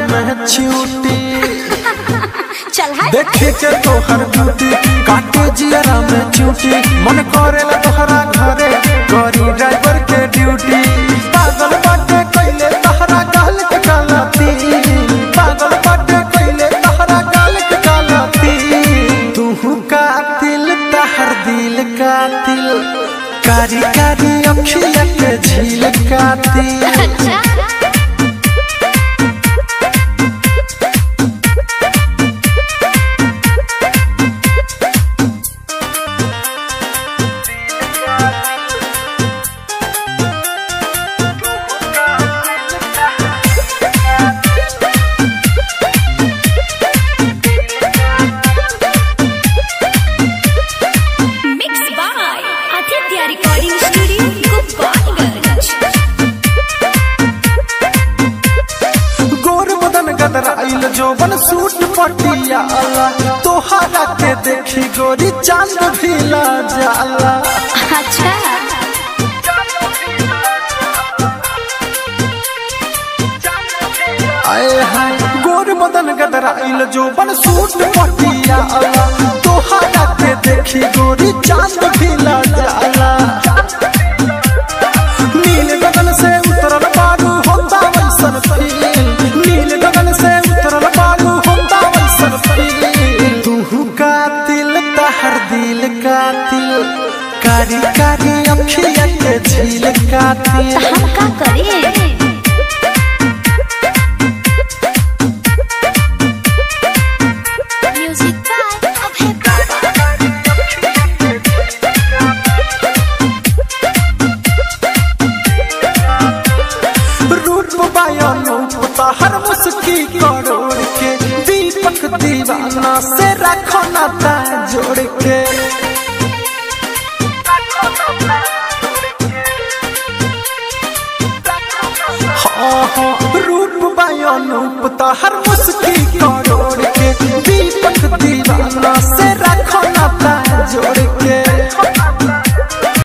में छूटी चल हाय देखे के तोहर ब्यूटी काटे जियरा में चूटी मन करेला तोहरा घरे करी ड्राइवर के ड्यूटी पागल बाटे कैले तहरा गाल के कालाती पागल बाटे कैले तहरा गाल के कालाती तू का दिल तहर दिल का दिल कारी कारी अखिया के झील का दिल अच्छा mix by Aditya recording studio Gopalganj गोर बदन गदराइल जोबन सूट पटिया तोहरा के देखी गोरी चांद भी ला जाला अच्छा आए हाय गोर बदन गदराइल जोबन सूट पटिया तोहरा के देखी गोरी चांद भी ला जाला नील गगन से उतरल बारू होता वैसन फील नील गगन से उतरल बारू होता वैसन फील तू का दिल तहर दिल का दिल कारी कारी अखिया के झील का दिल हम का करें म्यूजिक बाय अभय बाबा रूप बयानो तहर मुस्की करोड़ के दीपक दीवाना से रखो नाता जोड़ के हाँ हाँ रूप बयानो तहर मुस्की करोड़ के दीपक दीवाना से